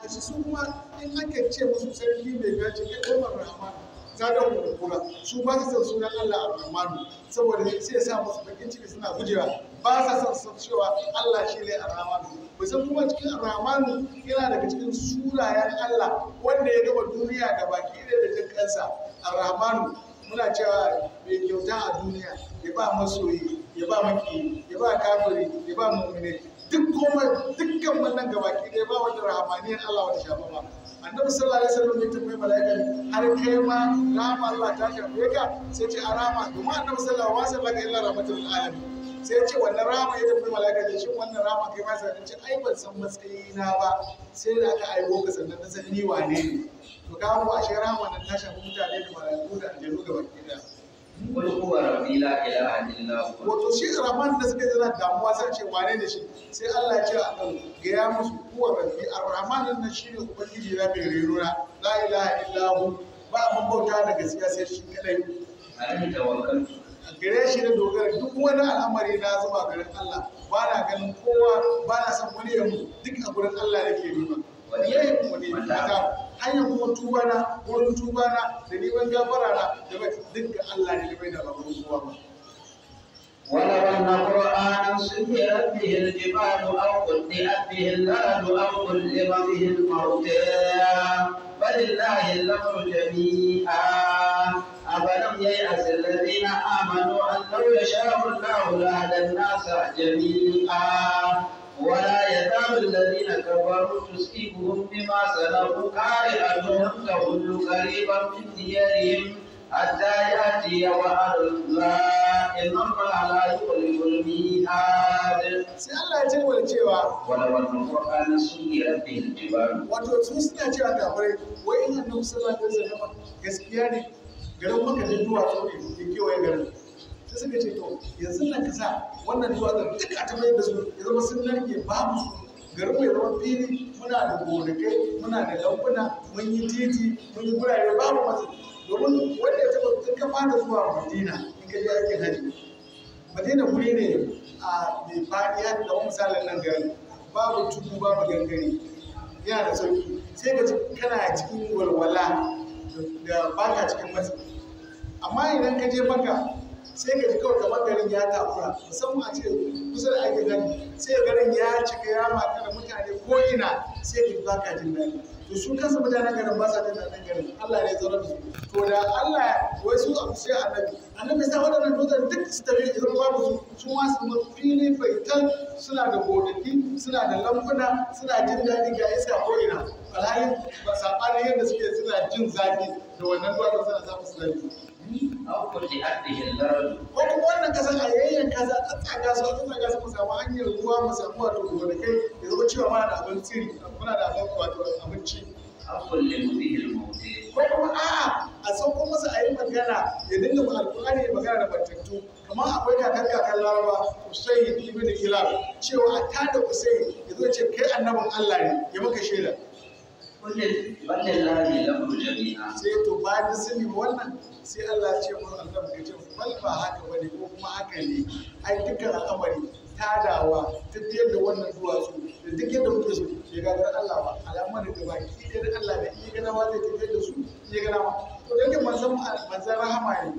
shi su kuma in aka ce musu sarki mai gaji kai Umar Rahman zadan kurkura su ba su san sunan Allah Ar-Rahmanu saboda sai ya sa musu bakin ciki suna gujewa ba sa son san cewa Allah shi ne Ar-Rahmanu musan kuma cikin Ar-Rahmanu yana daga cikin sunayen Allah wanda ya gaba duniya da baki ɗaya da jin kansa Ar-Rahmanu muna cewa mai kyauta a duniya ya ba masoyi ya ba maki ya ba kafiri ya ba mu'mini duk komai dukkan wannan gabaki ɗaya ba wanda rahamaniyar Allah wata shafa ba annabi sallallahu alaihi wasallam ya tambayi mala'ika har kai ma rahama Allah ta shafe ka sai ce a rahama domin annabi sallallahu alaihi wasallam illa rahmatul alamin sai ya ce wannan rahama ya tambayi mala'ika da shin wannan rahama kai ma sai ce ai ban san matsayina ba sai da aka aiko ka sannan na san ni wane ne to ka mu ashe rahama nan ta shafi mutane da mala'iku da aljanu gabaki ɗaya قل هو ربي لا إله إلا هو wato shi rahman da suka jira damuwa sai ce wane da shi sai Allah ya ce a kan gaya musu kuwa rabbi ar-rahman nan shine ubangiji na mai reruna la ilaha illa hu ba abin bauta da gaskiya sai shi kadai عليه توكلت a gare shi da dogara duk wani al'amari na zuwa garin Allah ba na ganin kowa ba na san wani yamu duk a gurin Allah nake nema wallahi kuma ne mata hanyar kuma tuba na wurin tuba na da neman gafara na da bai duk ga Allah ne da bai da babu kowa ba ولو أن قرآنا سيرت به الجبال أو قطعت به الأرض أو كلم به الموتى فلله الأمر جميعا أفلم ييأس الذين آمنوا أن لو يشاء الله لهدى الناس جميعا ولا يزال الذين كفروا تصيبهم بما صنعوا قارئة تهل قريبا من ديارهم حتى يأتي وعد الله إن الله لا يخلف الميعاد sai Allah ya ce wa cewa ولو أن القرآن سيرت به الجبال wato su suna cewa kafirai wai in annabi sallallahu alaihi wasallam gaskiya ne garin maka da duwatsu ne ke kewaye garin sai suka ce to yanzu nan ka sa wannan duwatsun duk a tabayar da su ya zama sun narke babu su garin mu ya zama fili muna da gonakai muna da lambuna mun yi titi mun yi gurare babu masu domin wanda ya taba duk ka fara zuwa madina in ka je aikin hajji madina guri ne a mai faɗi haka da misalin nan garin babu tudu babu gangare yana da sauki sai ka ji kana cikin walwala da baka cikin matsi amma idan ka je maka sai ka ji kawai kamar garin ya takura musamman a ce kusa da ake gani sai garin ya cika ya maka da mutane ko ina sai ka ji baka jin daɗi to su kansu mutanen garin ba sa jin daɗin garin Allah ne ya zauna da su to da Allah wai su abu sai annabi annabi sai waɗannan dutsen duk su tafi idan babu su su ma su ma fili baitan suna da gonaki suna da lambuna suna jin daɗi ga iska ko ina alhali ba saɓanin yadda suke suna jin zafi da wannan duwatsun suna samun su zafi أو قطعت به الأرض ko kuma wannan kasan a yayyan kaza a tsaga su a tsaga su mu samu hanyar ruwa mu samu wato gonakai ya zama cewa muna da abinci muna da abin wato abinci أو كلم به الموتى ko kuma a'a a sauko masa a yi magana ya dinga ma alƙur'ani ya magana da batattu kamar akwai kakar kakar laraba Usayn ibn Hilal cewa a tada Usayn ya zo ce kai annabin Allah ne ya maka shaida قل بل لله الأمر جميعا sai to bayan da sun nemi wannan sai Allah ya ce mun annabi ya ce bal ba haka bane ko kuma haka ne ai dukkan al'amari tadawa tafiyar da wannan duwatsu da duk yadda muke so ya gagar Allah ba al'amari da baki ɗaya da Allah da iya gana ma zai tafiyar da su iya gana ma to da yake manzon manzon rahama ne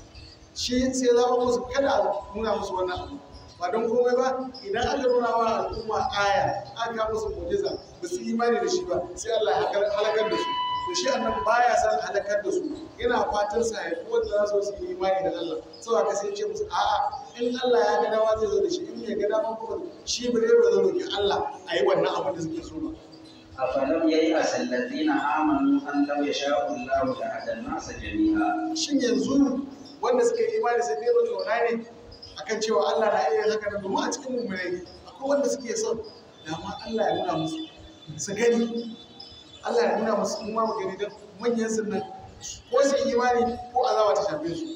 shi sai ya zama musu kada a nuna musu wannan abu ba don komai ba idan aka nuna wa al'umma aya aka musu mu'jiza ba su imani da shi ba sai Allah ya halakar da su to shi annabi baya san halakar da su yana fatan sa ya wanda za su su yi imani da Allah saboda ka sai ce musu a'a in Allah ya ga dama zai zo da shi in ya ga dama kuma shi ba zai zo roki Allah a yi wannan abin da suke so ba أفلم ييأس الذين آمنوا أن لو يشاء الله لهدى الناس جميعا shin yanzu wanda suka yi imani sai dai ba kauna ne akan cewa Allah na iya haka nan domin a cikin mummunai akwai wanda suke son da ma Allah ya nuna musu su gani Allah ya nuna musu kuma mu gani don manyan sunan ko su yi imani ko azaba ta shafe su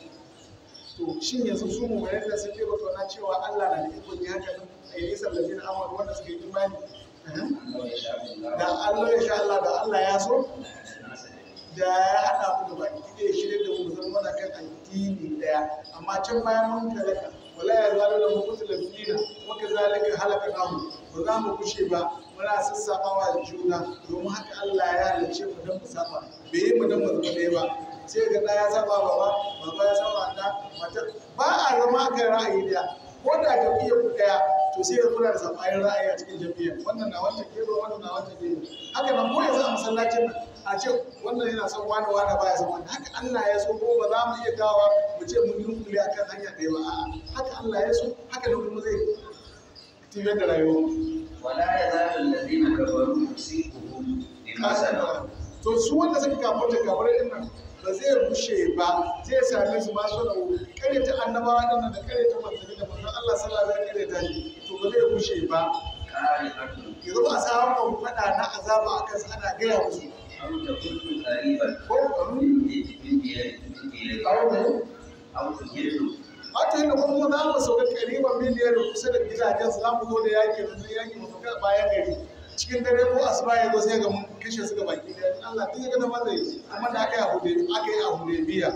to shin yanzu su mummunai da suke ba kauna cewa Allah na da ikon yi haka nan a yi nisan lafiyar amur wanda suka yi imani أن لو يشاء الله da Allah ya sha Allah da Allah ya so لهدى الناس جميعا da ya haɗa mu da baki ɗaya shirin da mu zama mana kan addini ɗaya amma can bayan mun talaka wala ya zalu da mutu da fina waka zalika halaka namu ba za mu kushe ba muna sassafawa juna domin haka Allah ya halicce mu don mu saba bai yi mu don mu zama ɗaya ba sai ga ɗa ya saba baba baba ya saba ɗa mata ba a zama akan ra'ayi ɗaya ko da jam'iyyar ku ɗaya to sai ya kuna da sabayin ra'ayi a cikin jam'iyyar wannan na wancan gero wannan na wancan gero haka nan ko yanzu a masallacin nan a ce wannan yana son wani wani baya son wani haka Allah ya so ko ba za mu iya gawa mu ce mun dunkule akan hanya ɗaya ba a'a haka Allah ya so haka nan kuma zai tafiyar da rayuwa ولا يزال الذين كفروا يصيبهم بما صنعوا to su wanda suka kafarta kafirai din nan ba zai rushe ba zai same su masu da kare ta annabawa din nan da kare ta manzanni da manzon Allah sallallahu alaihi wasallam kare ta shi to ba zai rushe ba قارئة yanzu ba samun faɗa na azaba a kansu ana gaya musu أو تكون قريبا ko ƙaru من من ديار من ديار ƙaru أو تجد Wata yadda kuma za mu sauka kariban miliyar kusa da gidajen su za mu zo da yaƙi da yaƙi mu sauka bayan gari cikin dare ko asuba ya zo sai ga mun kashe su ga baki ɗaya Allah duk ya ga dama zai amma da aka yi a Hude aka yi a Hudaybiya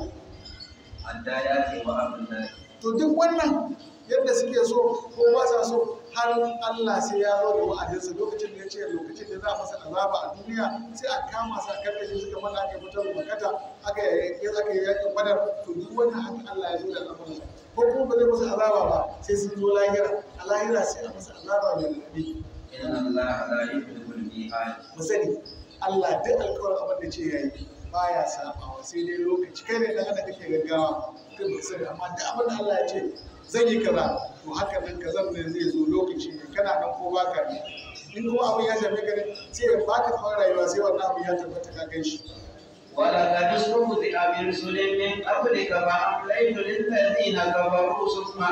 حتى يأتي وأمر الله to duk wannan yadda suke so ko ba sa so har Allah sai ya zo da wa'adinsa lokacin da ya ce lokacin da za a masa azaba a duniya sai a kama su a karɓe shi suka mana aka fitar da makata aka yi aka yi yakin badar to duk wannan haka Allah ya zo da al'amuransa ko kuma ba zai masa azaba ba sai sun zo lahira a lahira sai a masa azaba mai raɗaɗi إن الله لا يخلف الميعاد mu sani Allah duk alkawarin abin da ce yayi baya sabawa sai dai lokaci kai ne dan adam kake gaggawa kai ba sani amma duk abin da Allah ya ce zan yi kaza to haka nan kazan ne zai zo lokaci ne kana nan ko baka ne in kuma abin ya shafe ka ne sai ya baka tsawon rayuwa sai wannan abin ya tabbata ka gan shi ولقد استهزئ برسل من قبلك فأمليت للذين كفروا ثم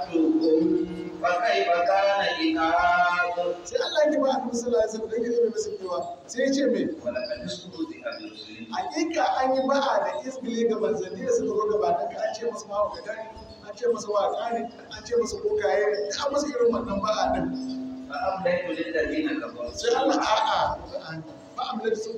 أهدتهم فكيف كان عقاب sai Allah ya ba annabi sallallahu alaihi wasallam dan ya mai masa cewa sai ya ce me ولقد استهزئ برسل hakika an yi ba'a da isbili ga manzanni da suka zo gabanin ka an ce musu mahaukata ne an ce musu waka ne an ce musu bokaye ne duk an musu irin wannan ba'a din فأمليت للذين كفروا sai Allah a'a ba amle su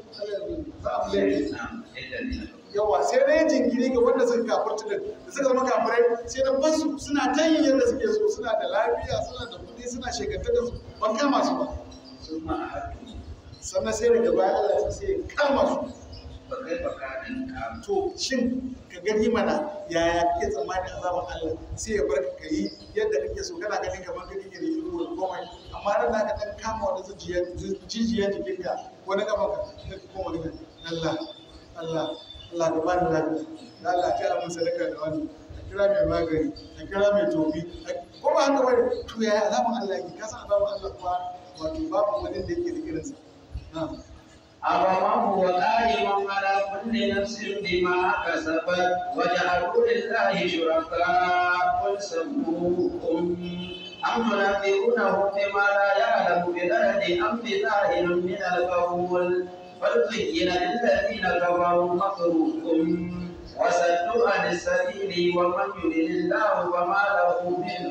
ba amle نعم للذين كفروا yawa sai dai jinkiri ga wanda suka kafirta da da suka zama kafirai sai da basu suna ta yin yadda suke so suna da lafiya suna da kuɗi suna shekarta da su ban kama su ba ثم أهدتهم sannan sai daga baya Allah sai ya kama su فكيف كان عقاب to shin ka gani mana yaya kake tsammanin azaban Allah sai ya bar ka yi yadda kake so kana ganin kamar ka kake da ido da komai amma ran da ka dan kama wani zuciyar jijiyar jikinka wani gaban ka sai ka koma gina Allah Allah Allah ka bani lafiya da Allah ta mun sadaka da wani ka kira mai magani ka kira mai tofi ko ba haka bane to yaya azaban Allah yake ka san azaban Allah kuwa wato babu wani da yake da irinsa na'am أفمن هو قائم على كل نفس بما كسبت وجعلوا لله شركاء قل سموهم أم تنبئونه بما لا يعلم في الأرض أم بظاهر من القول بل زين للذين كفروا مكرهم وصدوا عن السبيل ومن يضلل الله فما له من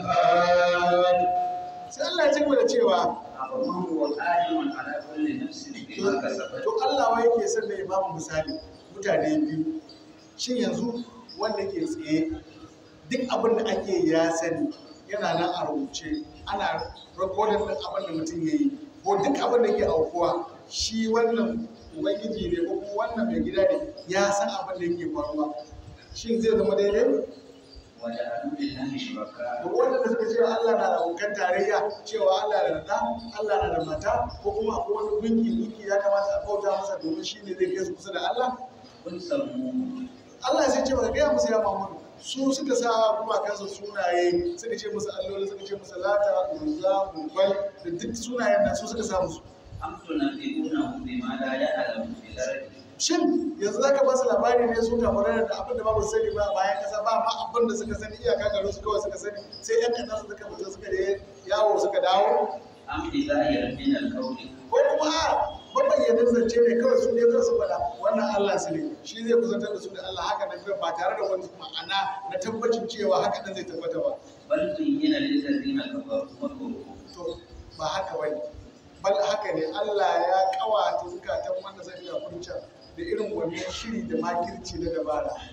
هاد sai Allah ya ci gaba da cewa أفمن هو قائم على كل نفس بما كسبت to Allah wai yake son da ya bamu misali mutane biyu shin yanzu wanda ke tsaye duk abin da ake ya sani yana nan a rubuce ana rikodin din abin da mutum ya yi ko duk abin da ke aukuwa shi wannan ubangiji ne ko kuma wannan mai gida ne ya san abin da yake faruwa shin zai zama daidai وجعلوا لله شركاء da wanda suka ce Allah na da abokan tarayya cewa Allah na da ɗa, Allah na da mata ko kuma akwai wani gunki gunki ya kamata a bauta masa domin shi ne zai kai su kusa da Allah قل سموهم Allah sai ce baka gaya musu ya Muhammadu su suka sa kuma kansu sunaye suka ce musu alloli suka ce musu lata uzza gubal da duk sunayen nan su suka sa musu أم تنبئونه بما لا يعلم في الأرض shin yanzu zaka ba su labari ne su kamar da abin da babu sani ba a bayan kasa ba ma abin da suka sani iyaka garin su kawai suka sani sai yan kaɗan suka fita suka je yawo suka dawo أم بظاهر من القول ko kuma a mabayyanin zance ne kawai su ne kawai su faɗa wannan Allah su ne shi zai kusantar da su da Allah haka nan kawai ba tare da wani ma'ana na tabbacin cewa haka nan zai tabbata ba بل زين للذين كفروا مكرهم to ba haka bane bal haka ne Allah ya kawata zukatan wanda zai ga furta da irin wannan shiri da makirci na dabara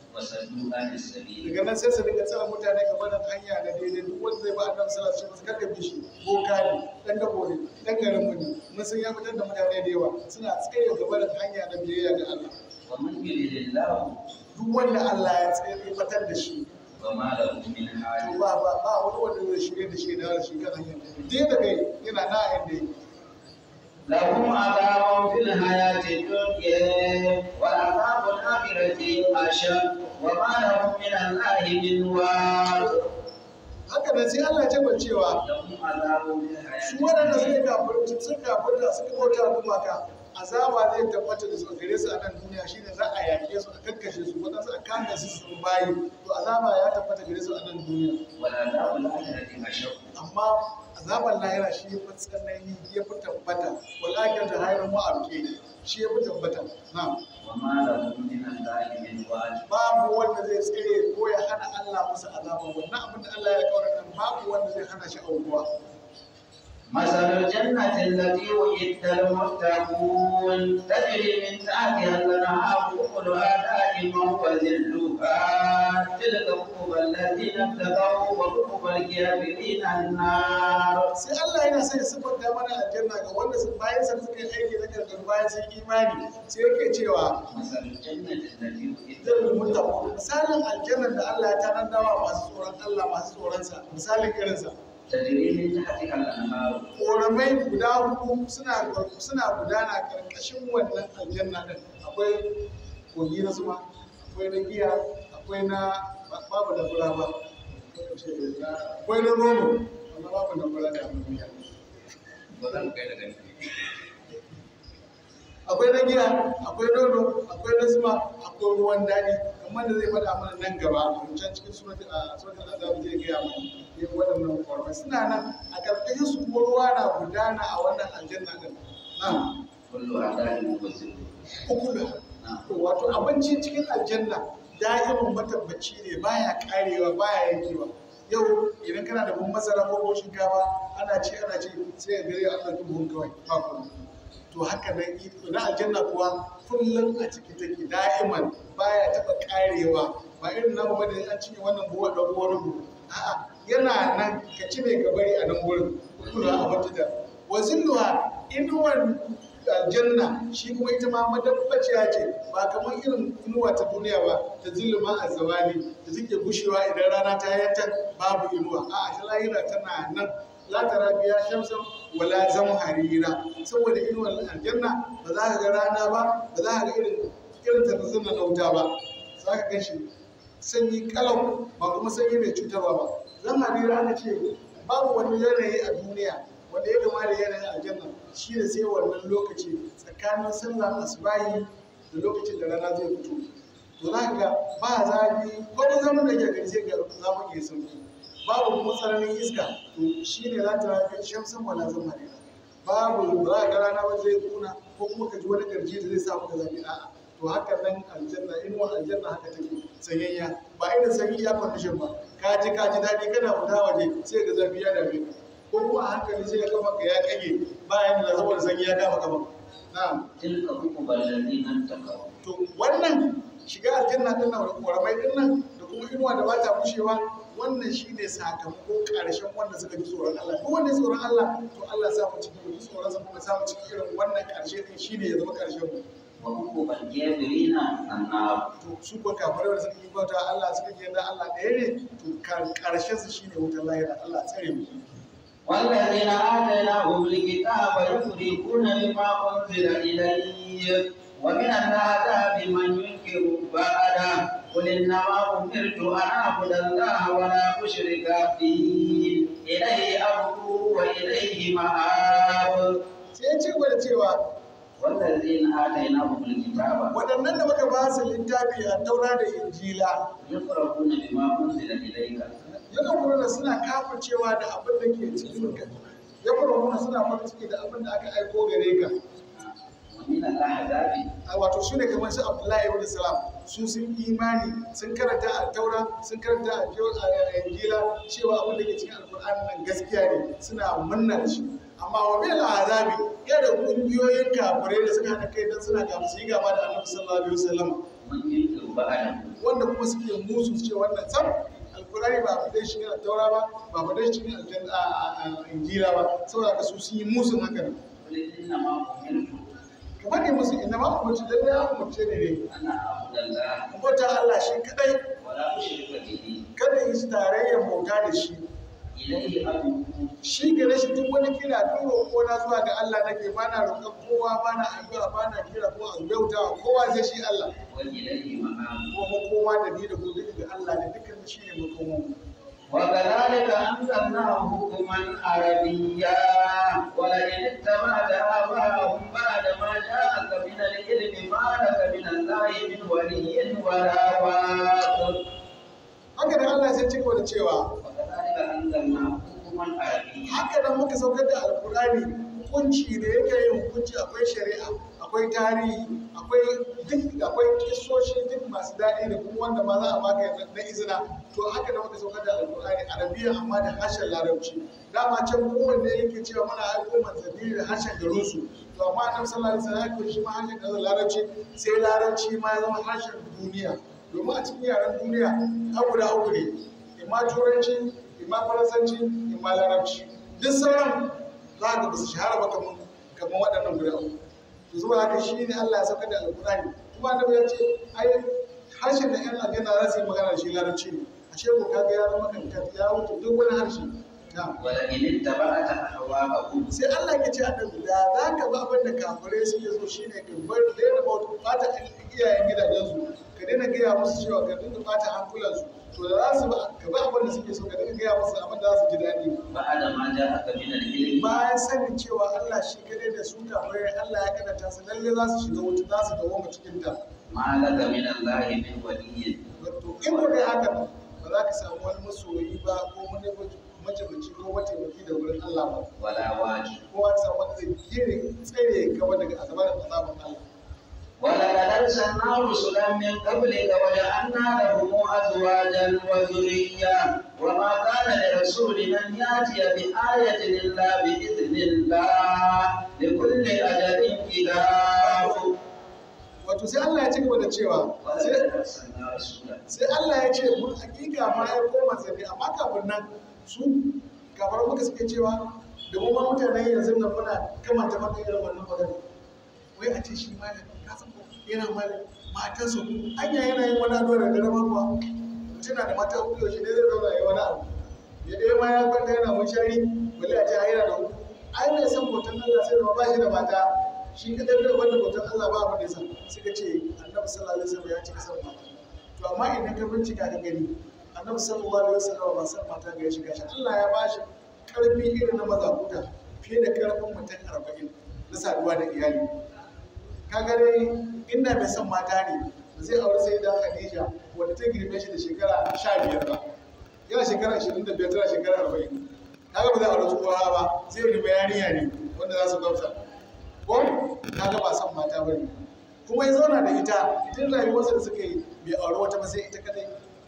وصدوا عن السبيل daga nan sai su dinga tsara mutane ga barin hanya na daidai duk wanda zai ba annabi sallallahu alaihi wasallam kada bi shi boka ne dan dabo ne dan garin mu ne mun san ya fitar da mutane da yawa suna tsaye ga barin hanya na biyayya ga Allah ومن يرد الله duk wanda Allah ya tsaye ya fitar da shi وما له من to حال ba ba ba wani wanda zai shirye da shi da shi kan hanya dai da kai yana na inda yake لهم عذاب في الحياة الدنيا وعذاب الآخرة أشد وما لهم من الله من واق haka nan sai Allah ya tabbata cewa لهم عذاب في الحياة su waɗanda suka kafirci sun kafirta suka bauta gumaka azaba zai tabbata da su gare su a nan duniya shine za a yaƙe su a kakkashe su waɗansu a kame su su bayi to azaba ya tabbata gare su a nan duniya والعذاب الآخرة أشد amma azaban lahira shi ya fi tsanani ya fi tabbata walakin da hayar ma'abke shi ya fi tabbata na وما لهم من الله من واق babu wanda zai tsire ko ya hana Allah musu azaba wannan abin da Allah ya kawo nan babu wanda zai hana shi aukuwa مثل الجنة التي وعدت المتقون تجري من تحتها الأنهار أكلها دائما وذلها تلك عقبى الذين اتقوا وعقبى الكافرين النار sai Allah yana sai ya siffanta mana aljanna ga wanda su bayan sa suka yi aiki na gargar bayan sun imani sai yake cewa مثل الجنة التي وعدت zai mutu misalin aljannar da Allah ya tanadawa masu tsoron Allah masu tsoron sa misalin irinsa تجري من تحتها الأنهار ƙoramai guda hudu suna suna gudana karkashin wannan aljanna din akwai kogi na zuma akwai na giya akwai na babu da fura ba akwai na nono amma babu da fura da duniya akwai na giya akwai nono akwai na zuma akwai ruwan daɗi kamar da zai faɗa mana nan gaba a can cikin suratul a suratul azab zai gaya mana yin waɗannan ƙoramai suna nan a karkashin su kuma ruwa na gudana a wannan aljanna din na'am كلها دائما وذلها ukulu to wato abinci cikin aljanna da'imin matabbaci ne baya karewa baya yankewa yau idan kana da buhun masara ko buhun shinkafa ana ci ana ci sai ya gare an ɗauki buhun kawai ba kuma to haka nan i- na aljanna kuwa kullum a ciki take da'iman baya taɓa karewa ba irin namu bane an cinye wannan buhu a ɗauko wani buhu a'a yana nan ka ci ne ka bari a nan gurin kula a wata da wazilluha inuwan aljanna shi kuma ita ma madabbaciya ce ba kamar irin inuwa ta duniya ba ta ziluma a zawali da take gushewa idan rana ta yantar babu inuwa a ta lahira tana nan la tara biya shamsan wala harira saboda inuwar aljanna ba za ka ga rana ba ba za ka ga irin irin tarzan na wuta ba za ka gan shi sanyi kalau ba kuma sanyi mai cutarwa ba zan harira aka ce babu wani yanayi a duniya wanda ya kama da yanayin aljanna shi ne sai wannan lokaci tsakanin sallar asubahi da lokacin da rana zai fito to za ka ga ba zafi wani zaman da ke gari sai ga zafi ke sauki babu kuma tsananin iska to shi ne za ta rafi shamsan wala zama ne babu ba za ka ga rana ba zai kuna ko kuma ka ji wani garji da zai sa maka zafi a'a to haka nan aljanna inuwa aljanna haka take sanyayya ba irin sanyi ya condition ba ka ji ka ji daɗi kana fita waje sai ga zafi ya dame ka ko kuma a hankali sai ya kama ka ya kage bayan da saboda sanyi ya kama kama na'am تلك عقبى الذين اتقوا to wannan shiga aljanna din nan da koramai din nan da kuma inuwa da bata bushewa wannan shine sakamako karshen wanda suka ji tsoron Allah duk wanda ya tsoron Allah to Allah ya sa mu cikin ji tsoron sa kuma sa mu cikin irin wannan karshe din shine ya zama karshen mu وعقبى الكافرين النار to su ko kafirai da suka yi bauta Allah suka yi da Allah ɗaya ne to karshen su shine wutar lahira Allah tsare mu والذين آتيناهم الكتاب يفرقون بما أنزل إليه ومن العذاب من ينكر بعده قل إنما أمرت أن أعبد الله ولا أشرك به إليه أمر وإليه مآب sai ya ce gwada cewa والذين آتيناهم الكتاب waɗannan da muka ba su littafi a taura da injila يفرقون بما أنزل إليك yana kuma suna kafircewa da abin da ke cikin ka ya kuma suna farin ciki da abin da aka aiko gare ka ومن الأحزاب a wato su ne kamar su abdullahi ibn salam su sun imani sun karanta a taura sun karanta a Jo- a injila cewa abin da ke cikin alkur'ani nan gaskiya ne suna munna da shi amma wa bil azabi ya da kungiyoyin kafirai da suka haɗa kai dan suna gaba su yi gaba da annabi sallallahu alaihi wasallam من ينكر ba'da wanda kuma suke musu su ce wannan sam alkurani ba a fadai shi a taura ba ba a fadai shi a a injila ba saboda ka su sun yi musun haka nan qul inna ma umirtu ka faɗi musu inda ma umarci lalle ya umarce ne ne ana a'budallaha bauta Allah shi kadai wa la ushrika bihi kada yi tarayyar bauta da shi ilayhi adu shi gare shi duk wani kira duk roƙo na zuwa ga Allah nake ba na roƙon kowa ba na addu'a ba na kira ko a bauta kowa sai shi Allah wa ilayhi ma'ab kuma kowa da ni da gobe da Allah da dukkan shi ne makomo وكذلك أنزلناه حكما عربيا ولئن اتبعت آباءهم بعد ما جاءك من العلم ما لك من الله من ولي ولا واق haka da Allah sai cigaba da cewa وكذلك أنزلناه حكما عربيا haka nan muka saukar da alkurani hukunci da yake yin hukunci akwai shari'a akwai tarihi akwai duk akwai kisoshi duk masu daɗi da kuma wanda ma za a baka yanzu na izina to haka nan muka saukar da alkurani arabiya amma da harshen larabci dama can kowanne yake cewa muna aiko manzanni da harshen garinsu to amma annabi sallallahu alaihi wasallam ya koyi shi ma harshen garin larabci sai larabci ma ya zama harshen duniya domin a cikin yaren duniya abu da abu ne imma turanci imma faransanci imma larabci duk sauran za ga ba su shahara ba kamar kamar waɗannan guda uku to zuwa haka shi ne Allah ya sauka da alƙur'ani kuma annabi ya ce ai harshen da ƴan aljanna za su yi magana da shi larabci ne ashe ko kaga ya zama kankan ya wuce duk wani harshe na'am ولئن اتبعت أهواءهم sai Allah ya ce annabi da za ka ba abin da kafirai suke so shine ka bar daina bauta fata iyayen gidajensu ka daina gaya musu cewa ka dinga fata hankulansu to da za su ba ka ba abin da suke so ka dinga gaya musu abin da za su ji daɗi بعد ما جاءك من العلم bayan sanin cewa Allah shi kadai da su kafirai Allah ya kadata su lalle za su shiga wuta za su dawo mu cikin ta ما لك من الله من ولي wato in ko dai haka ba za ka samu wani masoyi ba ko wani majalici ko mataimaki da wurin Allah ba ولا واجب ko an samu wanda zai kire tsare ka daga azabar azaban Allah ولقد أرسلنا رسلا من قبلك وجعلنا لهم أزواجا وذرية وما كان لرسول أن يأتي بآية إلا بإذن الله لكل أجل كتاب wato sai Allah ya ci gaba da cewa sai ولقد أرسلنا رسولا sai Allah ya ce mun hakika ma ya koma manzanni amma kafin nan su kafar muka suke cewa da mu ma mutanen yanzu nan muna kamanta maka irin wannan magana wai a ce shi malam ka san ko yana malam matansa ku anya yana yin wani addu'a da garama kuwa mutum na da mata uku yaushe ne zai zauna ya yi wani abu ya ɗaya ma ya kwanta yana munshari bale a ce ai yana da uku ai mai san hoton Allah sai da ba shi da mata shi kadai bai wanda hoton Allah ba abin da ya san suka ce annabi sallallahu alaihi wasallam ya cika san mata to amma idan ka bincika ka gani annabi sallallahu alaihi wasallam ba san mata ga ya shiga shi Allah ya ba shi karfi irin na mazakuta fiye da karfin mutum arba'in na saduwa da iyali kaga dai inda bai san mata ne ba zai aure sai da Khadija wanda ta girme shi da shekara sha biyar ba yana shekara ashirin da biyar tana shekara arba'in kaga ba zai aure tsohuwa ba zai girme yarinya ne wanda za su gamsa ko kaga ba san mata ba ne kuma ya zauna da ita tun rayuwarsa da suka yi bai aure wata ba sai ita kadai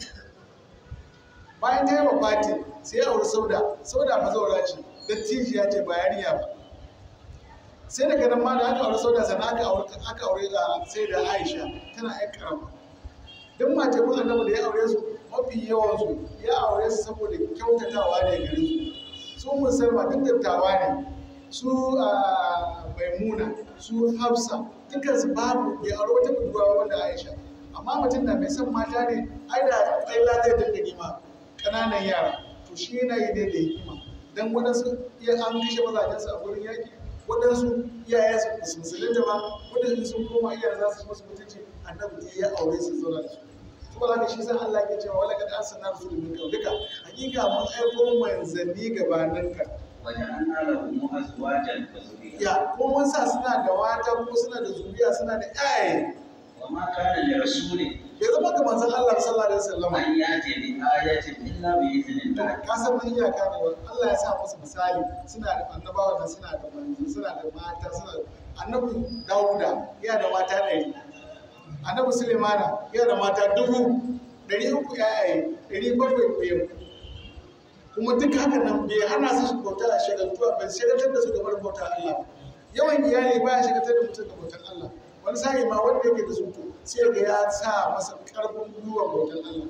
bayan ta yi wa fati sai ya auri sauda sauda mazaura ce dattijiya ce ba yarinya ba sai daga nan ma da aka aure sauda sannan aka aure aka aure da sai da aisha tana yan karama duk mace kun annabi da ya aure su mafi yawan su ya aure su saboda kyautatawa ne gare su su musulma duk dattawa ne su ah, maimuna su hafsa dukkan su babu bai aure wata budurwa wanda aisha amma mutum da mai son mata ne ai da tsaila zai dinga nima ƙananan yara to shi yana yi ne da hikima dan waɗansu iya an kashe mazajensu a gurin yaƙi waɗansu iyayensu ba su musulunta ba waɗansu sun koma iyayen za su masu mutunci annabi ya aure su zauna da su kuma haka shi san Allah ke cewa wala kad arsalna rasulun min qablika hakika mun aiko manzanni gabaninka وجعلنا لهم أزواجا وذرية ya ko mun sa suna da mata ko suna da zuriya suna da ƴaƴa وما كان لرسول bai zama ga manzon Allah sallallahu alaihi wasallam أن يأتي بآية إلا بإذن to الله ka san mun iyaka ne wa Allah ya sa musu misali suna da annabawa da suna da manzo suna da mata suna da annabi Dawuda yana da mata ɗari annabi Sulaimana yana da mata dubu ɗari uku ƴaƴaye ɗari bakwai koyan kuma duk haka nan bai hana su bauta a shagaltuwa bai shagaltar da su gabar bauta Allah ba yawan iyali baya shagaltar da mutum da bautar Allah wani sa'i ma wanda yake da su to sai ga ya sa masa ƙarfin gwiwa bautan Allah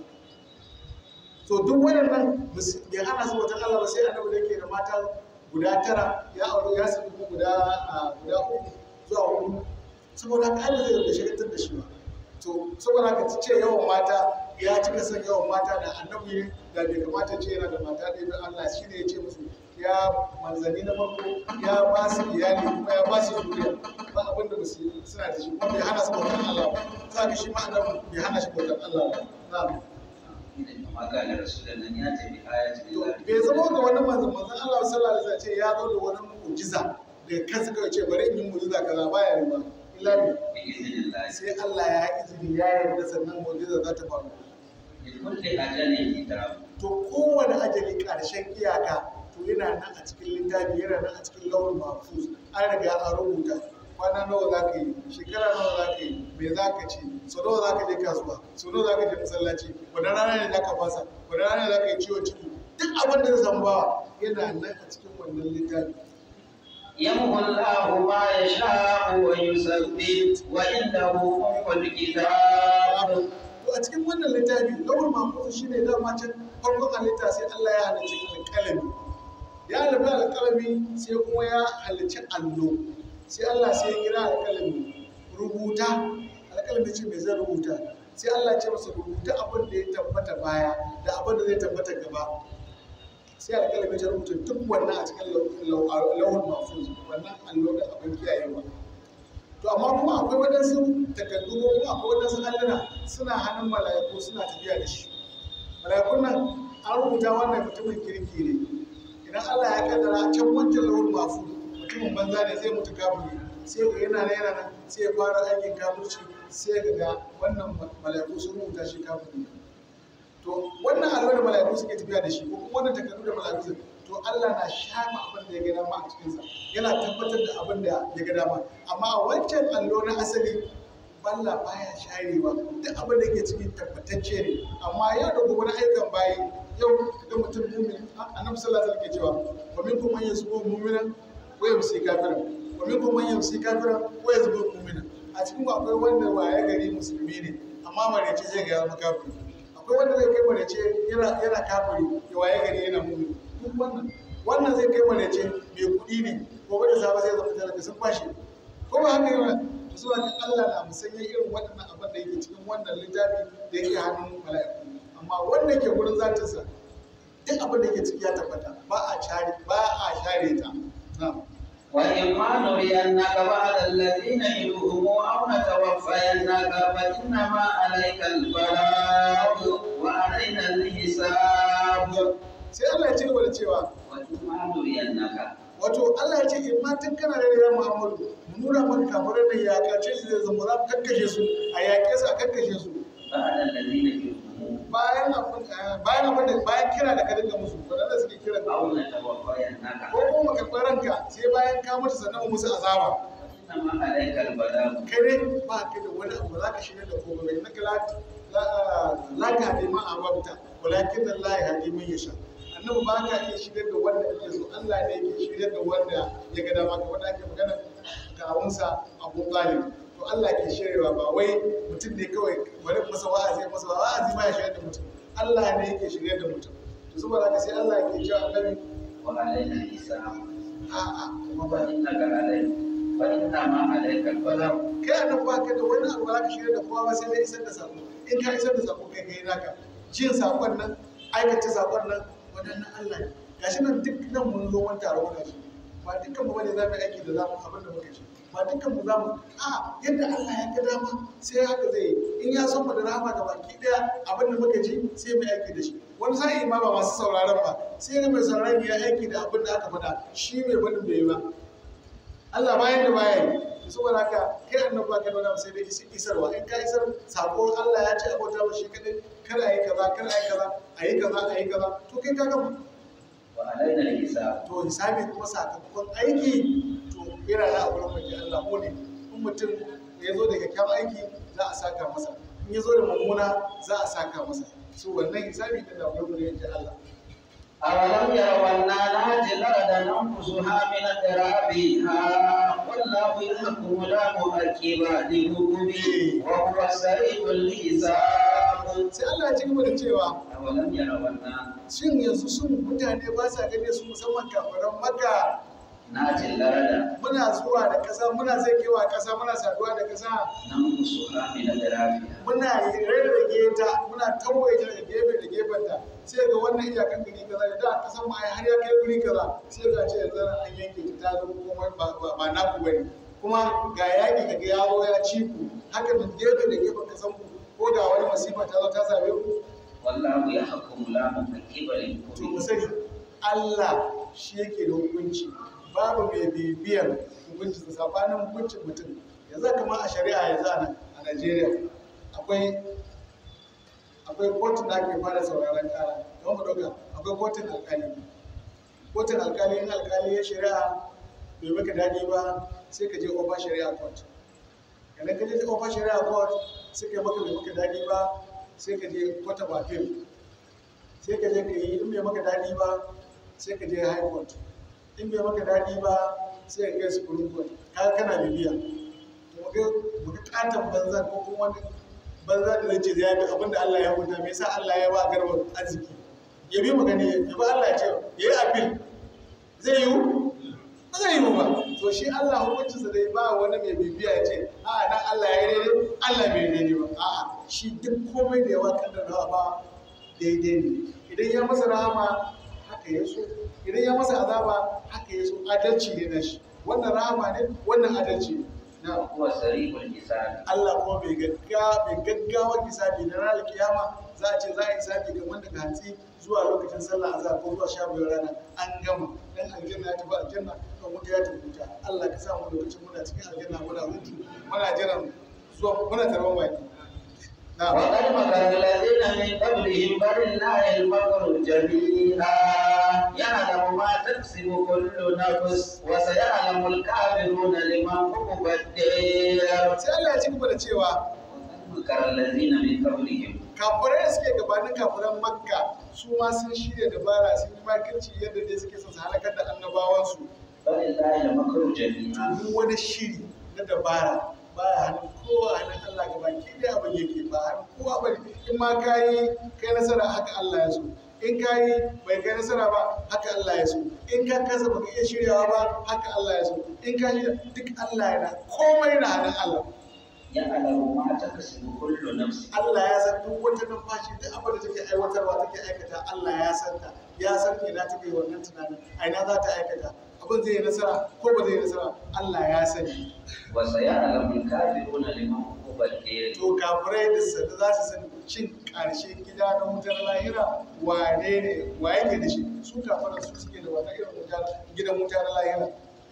to duk waɗannan bai hana su bautan Allah ba sai annabi da yake da mata guda tara ya aure ya saki guda a guda uku zuwa hudu saboda haka Allah zai da shagaltar da shi ba to saboda haka ce yawan mata ya cika son yawan mata da annabi da bai kamata ce yana da mata ɗaya don Allah shi ne ya ce musu ya manzanni na farko ya ba su iyali kuma ya ba su duniya ba abin da basu suna da shi kuma bai hana su bautar Allah ba za ka shi ma annabi bai hana shi bautar Allah ba na'am maka da rasulun nan ya tafi ayatul lahi bai zama ga wani manzon manzon Allah sallallahu alaihi wasallam ce ya zo da wani mu'jiza da kansa kawai ce bari in yi mu'jiza kaza baya yi ba illa ne bi idhnillah sai Allah ya izini ya yarda sannan mu'jiza za ta faru li kulli ajalin kitab to kowane ajali ƙarshen iyaka to yana nan a cikin littafi yana nan a cikin launin mahfuz an riga an rubuta kwana nawa za ka yi shekara nawa za ka yi me za ka ci so nawa za ka je kasuwa so nawa za ka je masallaci wani rana ne za ka fasa wani rana ne za ka yi ciwon ciki duk abin da zai samu bawa yana nan a cikin wannan littafi يمحو الله ما يشاء ويثبت وعنده أم الكتاب to a cikin wannan littafi launin mahfuz shine dama can farkon halitta sai Allah ya halicci alƙalami ya halitta alƙalami sai kuma ya halicci allo sai Allah sai ya kira alƙalami rubuta alƙalami ce mai zai rubuta sai Allah ce masa rubuta abin da ya tabbata baya da abin da zai tabbata gaba sai alƙalami ta rubuta duk wannan a cikin lauhun mafuz wannan allo da abin kiyayewa to amma kuma akwai waɗansu takardu ko kuma akwai waɗansu alluna suna hannun mala'iku suna tafiya da shi mala'ikun nan an rubuta wannan mutumin kirki ne idan Allah ya kaddara a can wancan lauhun mafuz mutumin banza ne zai mutu kafiri sai ga yana nan yana nan sai ya fara aikin kafirci sai ga ga wannan mala'iku sun rubuta shi kafiri to wannan alwar da mala'iku suke tafiya da shi ko kuma wannan takardu da mala'iku suke to Allah na shafa abin da ya ga dama a cikinsa yana tabbatar da abin da ya ga dama amma a wancan allo na asali balla baya sharewa duk abin da ke cikin tabbatacce ne amma yau da gobe na aikan bayi yau ga mutum mumin annabi sallallahu alaihi wasallam ke cewa wa minkum man yasbu mu'minan wa yamsi kafiran wa minkum man yamsi kafiran wa yasbu mu'minan a cikin akwai wanda waye gari musulmi ne amma marece zai ga ya zama kafiri akwai wanda zai kai marece yana yana kafiri ya waye gari yana mumin duk wannan wannan zai kai marece mai kuɗi ne gobe da safe zai zama talaka sun kwashe ko ba haka yana to zuwa ga Allah na musanya irin waɗannan abin da yake cikin wannan littafi da yake hannun mala'iku amma wanda ke gurin zatinsa duk abin da ke ciki ya tabbata ba a share ba a share ta na'am وإما نرينك بعض الذين يدعوهم أو نتوفينك فإنما عليك البلاغ وعلينا الحساب sai Allah ya ci gaba da cewa وإما نرينك wato Allah ya ce in ma tun kana da ya Muhammadu mu nuna maka kafirai da ya kace su zai zama za mu kakkashe su a yaƙe su a kakkashe su بعض الذين يدعوهم bayan abin bayan abin da bayan kira da ka dinga musu wadanda suke kira ka أو نتوفينك ko kuma ka ranka sai bayan ka mutu sannan mu musu azaba فإنما عليك البلاغ kai ne ba ka da wani abu za ka shirya da komai na kala la ka hadi ma a wabta walakin Allah ya hadi man yasha annabi ba ka iya shirya da wanda yake so Allah ne yake shirya da wanda ya ga dama ka wanda ake magana kawunsa Abu Talib to Allah ke shiryawa ba wai mutum ne kawai bari masa wa'azi masa wa'azi ba ya shirya da mutum Allah ne yake shirya da mutum to saboda haka sai Allah ke cewa annabi وعلينا الحساب a'a kuma ba فإنك عليك فإنما عليك البلاغ kai a nan baka da wani abu ba za ka shirya da kowa ba sai dai isar da sako in ka isar da sako kai kai naka jin sakon nan aikata sakon nan wadannan Allah ne gashi nan duk nan mun zo wani taro muna shi ba dukkan mu bane za mu yi aiki da zamu abin da muka ci ba dukkan mu za mu a yadda Allah ya ga dama sai haka zai yi in ya so mu da rahama ga baki daya abin da muka ji sai mu yi aiki da shi wani sa'i ma ba masu sauraron ba sai ne mai sauraron ya aiki da abin da aka faɗa shi mai faɗin bai yi ba Allah bayan da baya yi saboda haka kai annabi ba kai wani sai dai isi- isarwa in ka isar sako Allah ya ce abota wa shi kadai kar a yi kaza kar a yi kaza a yi kaza a yi kaza to kai ka gama وعلينا الحساب to hisabi kuma sakamakon aiki to yana da a wurin mai Allah mu ne in mutum ya zo da kyakkyawan aiki za a saka masa in ya zo da mummuna za a saka masa so wannan hisabi din da wurin mu ne Allah أولم يروا أنا نأتي الأرض ننقصها من أطرافها والله يحكم لا مؤكب لحكمه وهو سريع الحساب sai Allah ya ci gaba da cewa أولم يروا أنا shin yanzu sun mutane ba sa gane su musamman kafiran maka نأتي الأرض muna zuwa da ƙasa muna zakewa ƙasa muna saduwa da ƙasa ننقصها من أطرافها muna rarrage ta muna tauye ta daga gefe da gefen ta sai ga wannan iyakan gari kaza da da kasan mu ai har ya kai guri kaza sai ga ce yanzu nan an yanke ta ta zama kuma ba ba, ba naku bane kuma ga yaki kaga ya zo ya ci ku haka da gefe da gefen kasan ku ko da wani masifa ta zo ta same ku والله يحكم لا مكذب to mu لحكمه sani Allah shi yake da hukunci babu mai bibiyan hukuncin sa sabanin hukuncin mutum yanzu kamar a shari'a yanzu a nan a Najeriya akwai akwai kotun da ake fara sauraron kara don mu dauka akwai kotun alkali kotun alkali in alkali ya shari'a bai maka daɗi ba sai ka je over shari'a court idan ka je over shari'a court sai ka maka bai maka daɗi ba sai ka je court of appeal sai ka je ka yi in bai maka daɗi ba sai ka je high court in bai maka daɗi ba sai ka kai supreme court kaga kana bibiya to ga muka katon banza ko kuma wani banza da zai ce zai bi abinda Allah ya hukunta me yasa Allah ya ba garba arziki ya bi mu gani ya ba Allah ya ce ya yi appeal zai yiwu ba zai yiwu ba to shi Allah hukuncinsa dai ba wani mai bibiya ya ce a dan Allah ya yi daidai Allah bai daidai ba a'a shi duk komai da yawa kaddarawa ba daidai ne idan ya masa rahama haka ya so idan ya masa azaba haka ya so adalci ne na shi wannan rahama ne wannan adalci ne na وهو سريع الحساب Allah kuma bai gaggawa bai gaggawa hisabi da ranar kiyama za a ce za a yi hisabi kamar daga hantsi zuwa lokacin sallah azhar ko zuwa sha biyar rana an gama dan aljanna ya tafi aljanna kan wuta ya tafi wuta Allah ka sa mu lokacin muna cikin aljanna muna hutu muna jiran zuwa muna tarban baki na وقد مكر الذين من قبلهم فلله المكر جميعا يعلم ما تكسب كل نفس وسيعلم الكافرون لمن عقب الدير sai Allah ya ci gaba da cewa وقد مكر الذين من قبلهم kafirai da suke gabanin kafiran makka su ma sun shirya dabara sun yi makirci yadda dai suke son su halakar da annabawansu فلله المكر جميعا duk wani shiri na dabara baya hannun kowa hannun Allah ga baki da abin yake ba hannun kowa bane in ma kayi kai nasara haka Allah ya so in kayi bai kai nasara ba haka Allah ya so in ka kasa baka iya shiryawa ba haka Allah ya so in ka shirya duk Allah yana komai na hannun Allah يعلم ما تكسب كل نفس Allah ya san duk wata numfashi duk abin da take aiwatarwa take aikata Allah ya san ta ya san ina take wannan tunanin a ina za ta aikata abin zai yi nasara ko ba zai yi nasara Allah ya sani وسيعلم الكافرون لمن عقب الدير to kafirai da sanda za su sani shin ƙarshen gida na wutar lahira wane ne wa yake da shi su kafirai su suke da wata irin wuta gidan wuta na lahira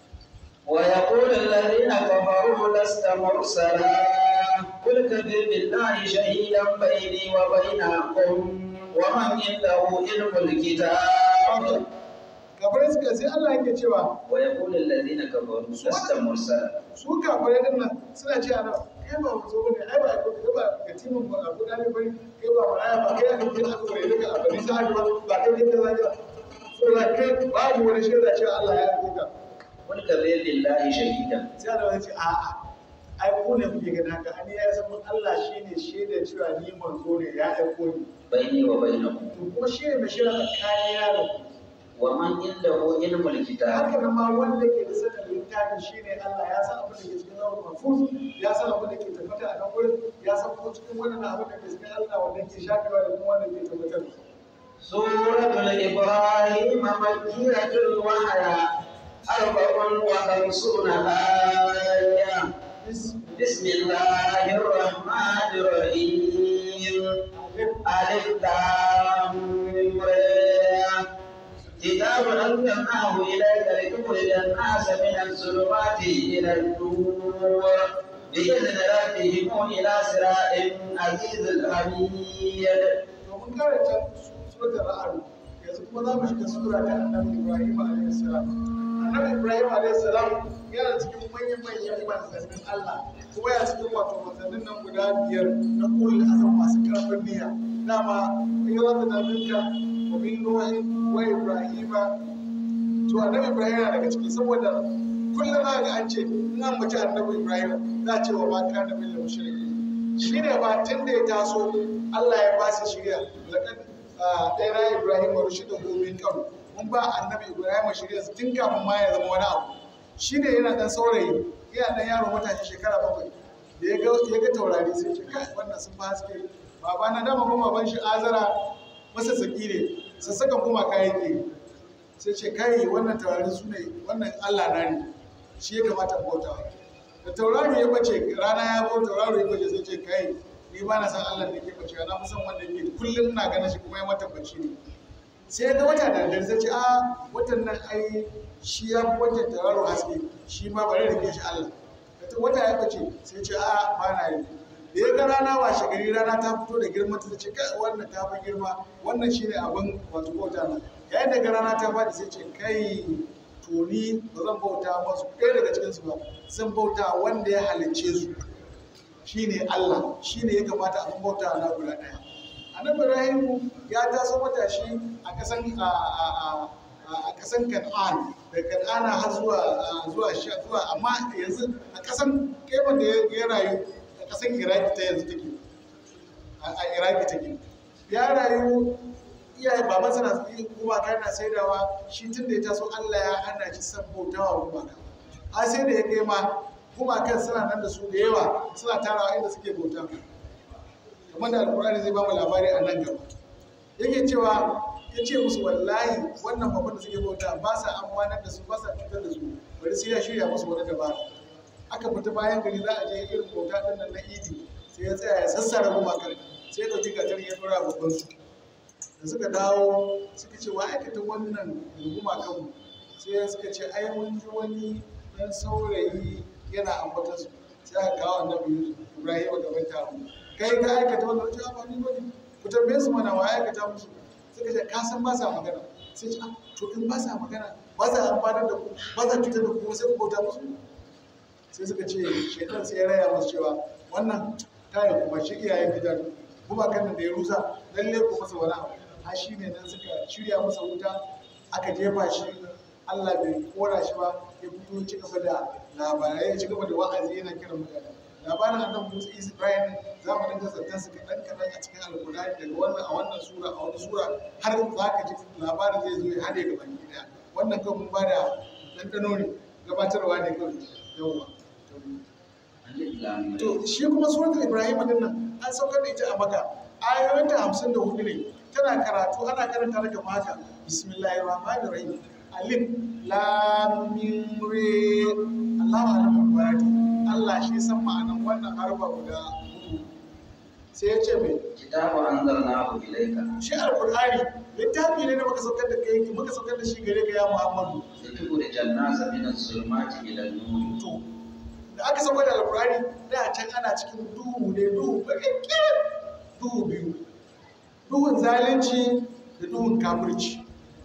ويقول الذين كفروا لست مرسلا قل كفى بالله شهيدا بيني وبينكم ومن عنده علم الكتاب kafirai suka sai Allah yake cewa ويقول الذين كفروا لست مرسلا su kafirai din nan suna cewa na kai ba mu zo bane ai ba ko kai ba ga timin ba abu da bane kai ba maraya ba kai aka kira aka kore daga abin sa ba ba kai ne kaza ka so da kai babu wani shaida cewa Allah ya aiko ka قل كفى بالله شهيدا sai Allah ya ce a'a ai ku ne kuke ganin haka ani ya san mun Allah shine shaida cewa ni manzo ne ya aiko ni بيني وبينكم to kuma shi ne mai shaida tsakanin da ku ومن عنده علم الكتاب haka nan ma wanda ke da sanin littafi shine Allah ya san abin da ke cikin zawon mafuz ya san abin da ke tabbata a nan gurin ya san ko cikin wannan abin da ke cikin Allah wanda ke shafewa da kuma wanda ke tabbatar سورة الإبراهيم مكية وهي أربع وخمسون آية بسم الله الرحمن الرحيم ألف لام ميم. كتاب أنزلناه إليك لتخرج الناس من الظلمات إلى النور بإذن ربهم إلى صراط عزيز الحميد to mun karanta suratul ra'd yanzu kuma za mu shiga sura ta annabi Ibrahim alaihi salam annabi Ibrahim alaihi salam yana cikin manyan manyan manzannin Allah kuma yana cikin wato manzannin nan guda biyar na ulul azam masu karfin niyya dama in yi wata daminka wa min nuhin wa ibrahima to annabi Ibrahim yana daga ciki saboda kullum za ga an ce in an mace annabi Ibrahim za a ce wa ma kana min mushriki shi ne ba tun da ya taso Allah ya ba su shirya laƙad ɗaya na Ibrahim wa rushe da gomin kan mun ba annabi Ibrahim shirya tun kafin ma ya zama wani abu shi ne yana ɗan saurayi yana ɗan yaro matashi shekara bakwai da ya ga taurari sai ce kai wannan sun fi haske baba na dama kuma ban shi azara masa saki ne sassakan kuma kayan ke sai ce kai wannan taurari su ne wannan Allah na ne shi ya kamata bautawa da tauraro ya bace rana ya bau tauraro ya bace sai ce kai ni ba na san Allah da ke bace na fi san wanda yake kullum ina ganin shi kuma ya mata bace ne sai ya ga wata da dare sai ce a watan nan ai shi ya fi watan tauraro haske shi ma bari rike shi Allah da wata ya bace sai ce a ba na yi da ya ga rana washe gari rana ta fito da girma ta ce kai wannan ta fi girma wannan shine abin wato bauta na yayin da ga rana ta faɗi sai ce kai to ni ba zan bauta masu ɗaya daga cikinsu ba zan bauta wanda ya halicce su shine Allah shine ya kamata a bauta na guda ɗaya annabi Ibrahim ya taso matashi a kasan a kasan Kan'an da Kan'ana har zuwa zuwa zuwa amma yanzu a kasan keban da ya rayu a kasan Iraki ta yanzu take a Iraki take ya rayu iyaye baban sana gumaka yana saidawa shi tun da ya taso Allah ya hana shi san bautawa gumaka a sai da ya kai ma gumakan suna nan da su da yawa suna tarawa inda suke bauta kamar da alkur'ani zai ba mu labari a nan gaba yake cewa ya ce musu wallahi wannan babban da suke bauta ba sa amfanar da su ba sa cutar da su bari sai ya shirya musu wani dabara aka fita bayan gari za a je irin bauta din nan na idi sai ya tsaya ya sassara gumakan sai ya ɗauki gatar ya dora babban su da suka dawo suka ce wa aikata wannan riguma kanmu sai suka ce ai mun ji wani dan saurayi yana ambata su sai aka kawo annabi Yusuf Ibrahim gaban taro kai ka aikata wannan wajen amfani bane ku tambaye su mana wa aikata musu suka ce ka san ba sa magana sai ce to in ba sa magana ba sa amfanar da ku ba sa cutar da ku sai ku bauta musu sai suka ce shaitan sai ya raya musu cewa wannan tayin kuma shi iyayen gidan kuma kan da ya rusa lalle ku masa wani abu har shi ne nan suka shirya masa wuta aka jefa shi Allah bai kora shi ba ya fito ci gaba da labarai ya ci gaba da wa'azi yana kiran mutane labarin annabi Musa Isa Ibrahim za mu dinga zantar su kaɗan kaɗan a cikin alkurani daga wannan a wannan sura a wani sura har za ka ji labarin zai zo ya haɗe ga baki ɗaya wannan kan mun ba da ɗanɗano ne gabatarwa ne kawai yawwa to shi kuma suratul Ibrahim din nan an saukar da ita a maka ayoyinta hamsin da hudu ne tana karatu ana karanta daga maka bismillahir rahmanir rahim alif lam mim re Allahu alam barati Allah shi san ma'anan wannan harfa guda hudu sai ya ce mai kitabu anzalnahu ilayka shi alqur'ani littafi ne da muka saukar da kai muka saukar da shi gare ka ya Muhammadu litukhrijan nasa min az-zulumati ila an-nur to da aka saukar da alqur'ani da can ana cikin duhu ne duhu bakin duhu biyu duhun zalunci da duhun kafirci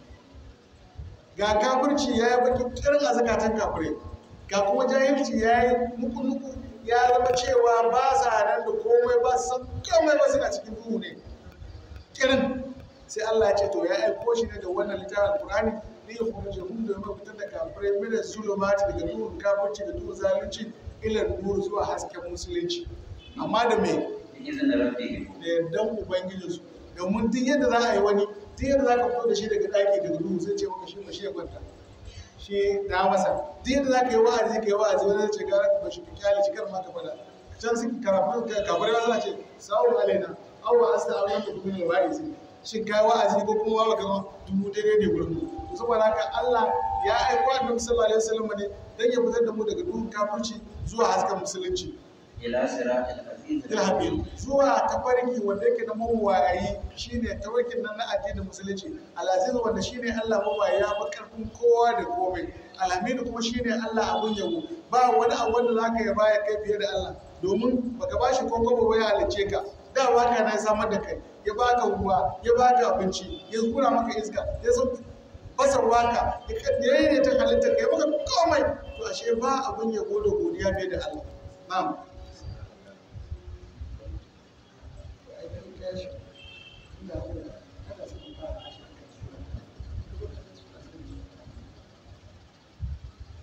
ga kafirci ya yi baki kirin a zakatan kafirai ga kuma jahilci ya yi nuku-nuku ya zama cewa ba sa nan da komai ba su san komai ba suna cikin duhu ne kirin sai Allah ya ce to ya aiko shi ne da wannan littafin Qur'ani ne ya kuma jahum da mai fitar da kafirai mina zulumati daga duhun kafirci da duhun zalunci ila nur zuwa hasken musulunci amma da me bi izinin rabbihim da yardan ubangijinsu domin duk yadda za a yi wani duk yadda za ka fito da shi daga ɗaki daga duhu sai ce maka shi ba shi ya kwanta shi na masa duk yadda za ka yi wa'azi ka yi wa'azi wani zai ce gara ka bashi ka kyale shi kar ma ka faɗa can su karafin kafare ma suna ce sa'u alaina awwa asta awwan da kuma ne wa'azi shin kai wa'azi ko kuma wa kama dubu daidai ne gurin mu to saboda haka Allah ya aiko annabi sallallahu alaihi wasallam ne dan ya fitar da mu daga duhun kafirci zuwa hasken musulunci ila siratil aziz ilhabil zuwa tafarki wanda yake na mawayi shine tafarkin nan na addinin musulunci alaziz wanda shine Allah mawayi ya fi karfin kowa da komai alhamidu kuma shine Allah abun yabo ba wani abu wanda zaka yaba ya kai fiye da Allah domin baka bashi kokobo ba ya halice ka da waka na samar da kai ya baka ruwa ya baka abinci ya kura maka iska ya zo basar waka ya yi ne ta halitta kai maka komai to ashe ba abun yabo da godiya fiye da Allah na'am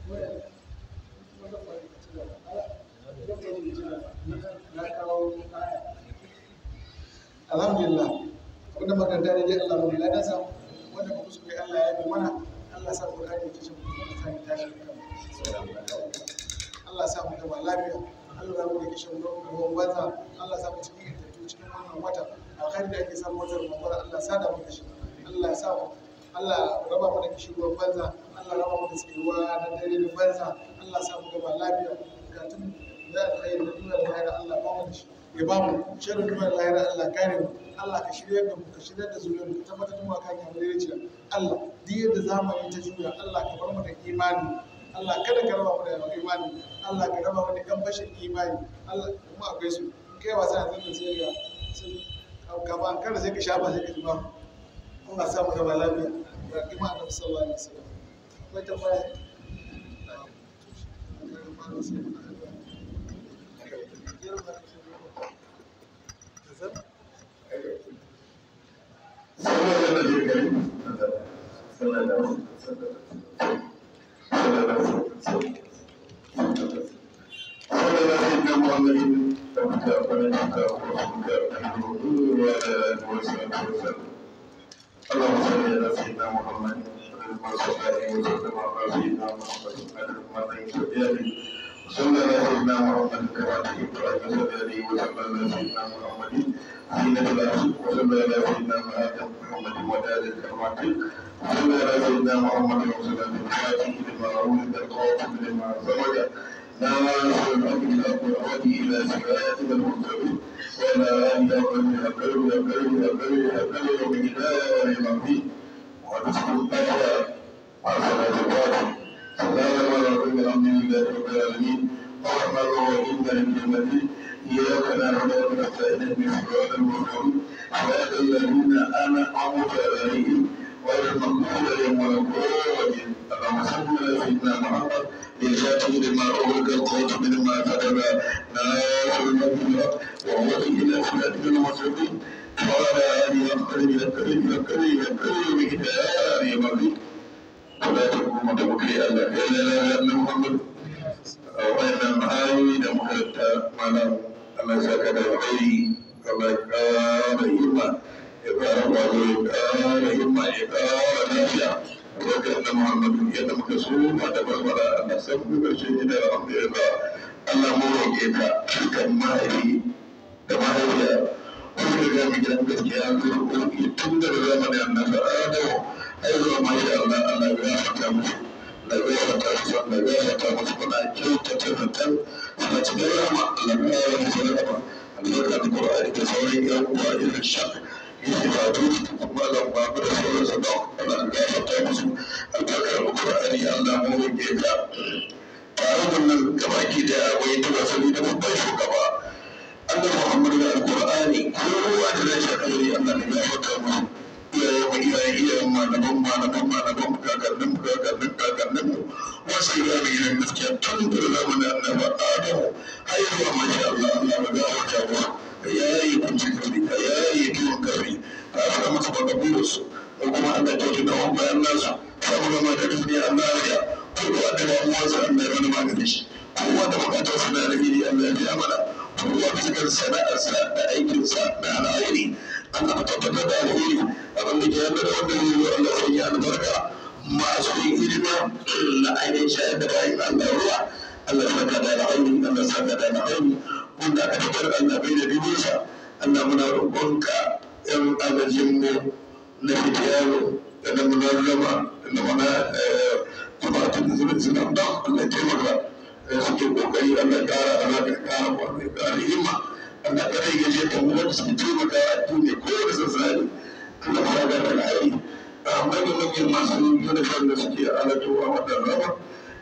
na kawo alhamdulillah abinda makaranta ne dai Allah mu da nasa wanda ba kuskure Allah ya yi mana Allah sa ku kare kishin mu da tsari tashi Allah sa mu gaba lafiya Allah ya mu da kishin ruwan banza Allah sa mu cikin intattu cikin wannan wata alkhairi da ake samu wata Ramadan Allah sa da mu da shi Allah ya sa mu Allah raba mu da kishin ruwan banza Allah raba mu da tsayuwa na dare da banza Allah sa mu gaba lafiya bukatun da alkhairi da duniya da lahira Allah ba mu da shi ya ba mu shirin duniya da lahira Allah kare mu Allah ka shirya da mu ka shirya da zuriyar mu ka tabbatar da mu kan yamma da Allah duk yadda zamani ta juya Allah ka bar mu da imani Allah kada ka raba mu da imani Allah ka raba mu da kan bashin imani Allah kuma akwai su kai wasa yanzu da sai ga sun gaba kada sai ka shafa sai ka ji ba Allah sa mu gaba lafiya ga kuma annabi sallallahu alaihi wasallam akwai tambaya اللهم صل على سيدنا محمد وعلى اله وسلم على سيدنا محمد وعلى اله وصحبه صلى على سيدنا محمد كما تحب ان صلى عليه وسلم على سيدنا محمد زينة العرش وصلى على سيدنا محمد ودار الكرامات صلى على سيدنا محمد وسلم الفاتح لما ولد الخاتم لما زوج ناصر الحق بالحق والهدي الى صراطك المستقيم وعلى اله وصحبه اكرم اكرم اكرم اكرم وبجدار العظيم ونسال الله مع صلاه الفاتح سلام على رب الحمد لله رب العالمين الرحمن الرحيم مالك يوم الدين اياك نعبد وإياك نستعين اهدنا الصراط المستقيم صراط الذين انعمت عليهم غير المغضوب عليهم ولا الضالين اللهم صل على سيدنا محمد للفاتح لما أغلق الخاتم لما كتب ناصر المغفرة وهو إلى صراط المستقيم وعلى آله وصحبه وسلم وكريم وكريم بكتاب يمضي ولا تكون متوكلي على إلا لا أن محمد وإن معاي لمحلتا مالا أما سكت الخير كما كان يما إقرار الله كان يما إقرار نافع وكأن محمد يد مكسوم وتبرر أن سبب الشيء إلى الحمد لله Allah mu roƙe ka kan mahaifi da mahaifiya wanda ga mu gidan gaskiya ko roƙi tun daga zamanin annabi Adamu ai zuwa masha Allah Allah ya fata musu la ya fata musu Allah ya fata musu kuna kyautata zaton suna cikin rama Allah ya yi musu rama Allah ya Qur'ani da sauran yan uwa irin shak yake fatu kuma lan ba mu da sauran su don Allah ya fata musu albarkar Qur'ani Allah mu roƙe ka tare da nan gabaki da akwai tawassuli da babban shugaba Allah Muhammadu da Alƙur'ani kowa da zai shakari Allah ne ya fata musu iyayen mu iyayen iyayen malaman malaman malaman kakannin mu kakannin kakannin mu wasu ya mai yin gaskiya tun da zamanin annaba Adamu har zuwa masha Allah Allah ba ga wata musu ka yayi kunci kafi ka yayi kiwon kafi ka fara masa bakabu su ko kuma Allah ta ji kawon bayan nasu saboda ma da duniya Allah ya kowa da damuwarsa Allah ya wani maganin shi kowa da bukatar sa na alheri Allah ya biya mana kowa da cikin sana'arsa da aikinsa da alheri Allah ka tabbatar da alheri abin da ke yadda da wanda zai zo Allah sai ya albarka masu yin hidima na ainihin shayar da bayan Allah ruwa Allah ya saka da alheri Allah ya saka da alheri wanda aka fitar Allah bai da dubinsa Allah muna roƙonka yan agajinmu na fitiyaro da na munarrama da na mana jama'atun da zuwa suna da Allah ya taimaka da suke kokari Allah ya kara Allah ya kara kwarai da himma Allah ya rage gaje ta mu da suke taimaka a duniya ko da sassani Allah ya ga da alheri amma da muke masu uniform da suke alatowa wannan rama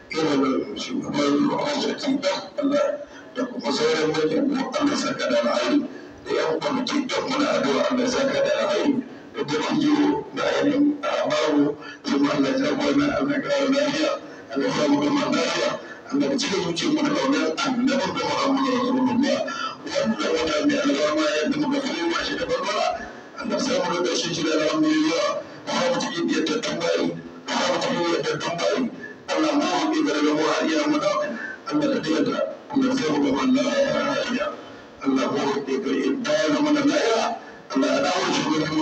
irin shugaban ruwan da Allah da kuma sauran manyan mu Allah saka da alheri da yan kwamiti don muna addu'a Allah saka da alheri da dattijo da ainihin babu kuma Allah ya kwana Allah ya kara lafiya Allah ya samu gama lafiya Allah ya cika zuciyar mu da kaunar annabin da Muhammadu Rasulullah wanda wata mai alama yadda muka fi shi da barbara Allah ya samu da ƙarshen shi da alhamdulillah ba mu cikin yaddattun bayi ba mu cikin yaddattun bayi Allah mu haƙi da daga mu hariya mu da Allah ka tayyata Allah ya samu gama lafiya Allah mu haƙi da ita ya zama da lafiya Allah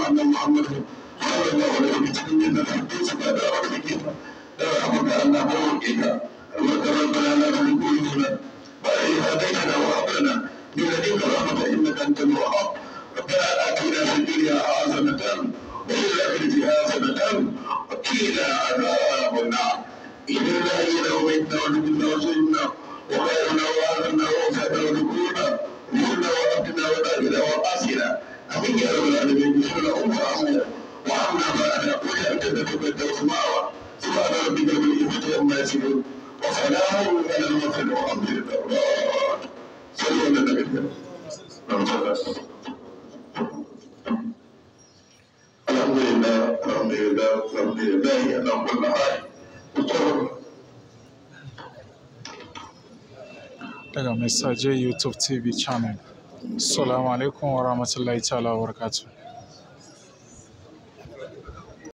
أن محمد صلى الله عليه وسلم إن الحديث بعد أرضك رحمك أن أبوك المرك ربنا لا تكون بعد هديتنا وهب لنا من لدنك رحمة إنك أنت الوهاب ربنا آتنا في الدنيا حسنة وفي الآخرة حسنة وقنا عذاب النار إن الله إلى وميتنا ونبينا وسيدنا وخيرنا وآخرنا ووسعنا ونكونا وكنا وربنا ودارنا وقاسنا أمين يا رب العالمين بسم الله أمنا وعمنا معنا وجعل جنتك الدوس معنا سبحان ربك رب العزة عما يصفون وسلام على المرسلين والحمد لله صلوا على النبي الكريم الحمد لله الحمد لله الحمد لله على كل حال daga Messager YouTube TV channel. Assalamu alaikum wa rahmatullahi ta'ala wa barakatuh.